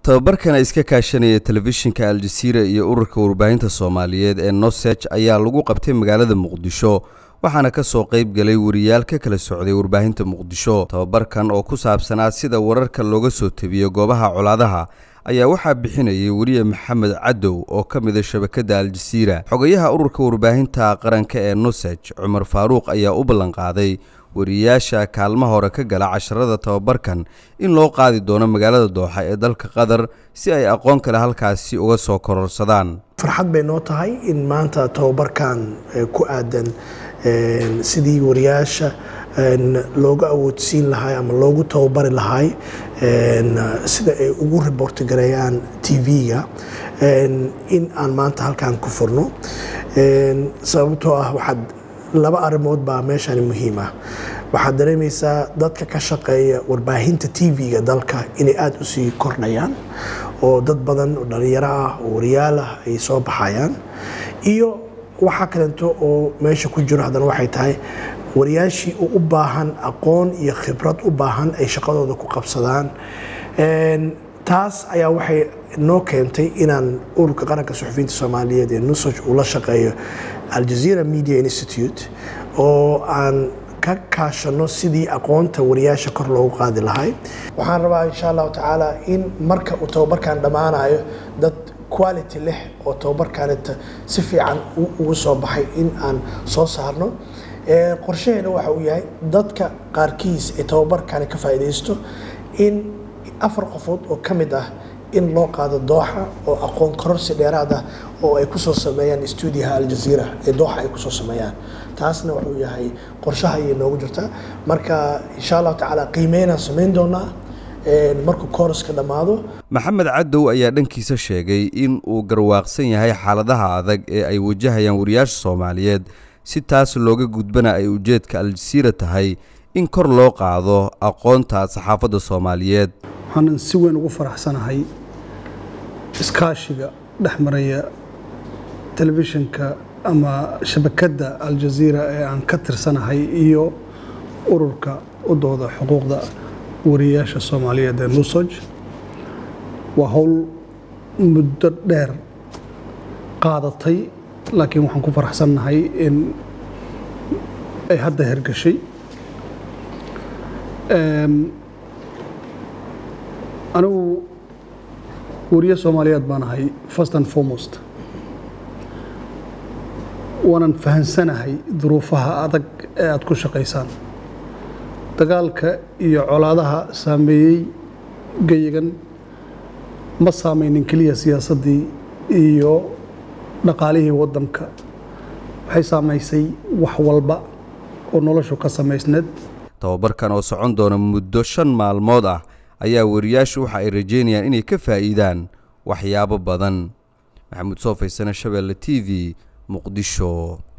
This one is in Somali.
tababarkan ay iska kaashanaya telefishinka aljaziira iyo ururka warbaahinta soomaaliyeed ee nosej ayaa lagu qabtay magaalada muqdisho waxaana ka soo qayb galay wariyaal ka kala socday warbaahinta muqdisho tababarkan oo ku saabsanaa sida wararka looga soo tebiyo goobaha colaadaha ayaa waxaa bixinayay weriye maxamed cadow oo ka mida shabakadda aljaziira xogayaha ururka warbaahinta qaranka ee nosej cumar faaruuq ayaa u ballanqaaday wariyayaasha kaalmaha hore ka gala casharada tababarkan in loo qaadi doono magaalada dooxa ee dalka qatar si ay aqoon kale halkaasi uga soo kororsadaan farxad bay noo tahay in maanta tababarkan ku aadan sidii wariyaasha looga awoodsiin lahay ama loogu tababari lahay sida ay ugu riboorti gareeyaan tv-ga in aan maanta halkan ku furno sababtoo ah waxaad laba arrimood baa meeshani muhiim ah waxaad dareemaysaa dadka ka shaqeeya warbaahinta tv-ga dalka inay aada u sii kordhayaan oo dad badan oo dhalinyaro ah oo wariyaal ah ay soo baxayaan iyo waxaa kaleeto oo meesha ku jiro haddana waxay tahay wariyaashii u baahan aqoon iyo khibrad u baahan ay shaqadooda ku qabsadaan taas ayaa waxay noo keentay inaan ururka qaranka suxufiyiinta soomaaliyeed ee nusaj uu la shaqeeyo aljazeera media institute oo aan ka kaashano sidii aqoonta wariyaasha kor loogu qaadi lahay waxaan rabaa insha allahu tacaala in marka uu tababarkan dhammaanayo dad quality leh oo tababarkanita si fiican ugu soo baxay in aan soo saarno qorshaheena waxa uu yahay dadka qaarkiis ay tababarkani ka faa'iidaysto in afar qofood oo ka mid ah in loo qaado dooxa oo aqoon kororsi dheeraad ah oo ay kusoo sameeyaan stuudiyaha aljaziira ee dooxa ay kusoo sameeyaan taasna wuxuu yahay qorshaha ayay noogu jirtaa marka insha allahu tacaala qiimeynaan samayn doonaa markuu koraska dhammaado maxamed cadow ayaa dhankiisa sheegay in uu garwaaqsan yahay xaaladaha adag ee ay wajahayaan wariyaasha soomaaliyeed si taas looga gudbana ay ujeedka aljaziira tahay in kor loo qaado aqoonta saxaafadda soomaaliyeed waxaanan si weyn ugu faraxsanahay iskaashiga dhex maraya telefishinka ama shabakadda aljaziira ee aan ka tirsanahay iyo ururka u dooda xuquuqda wariyayaasha soomaaliyeed ee nusoj waa howl muddo dheer qaadatay laakiin waxaan ku faraxsannahay in ay hadda hergashay anigu wariye soomaaliyeed baan ahay first and foremost waanan fahansanahay duruufaha adag ee aada ku shaqaysaan dagaalka iyo colaadaha saameeyey geyigan ma saameynin keliya siyaasaddii iyo dhaqaalihii waddanka waxay saamaysay wax walba oo noloshu ka samaysneed tababarkan oo socon doona muddo shan maalmood ah ayaa wariyaashu waxa ay rajeynayaan inay ka faa'iidaan waxyaabo badan maxamuud soo faysane shabeelle t v muqdisho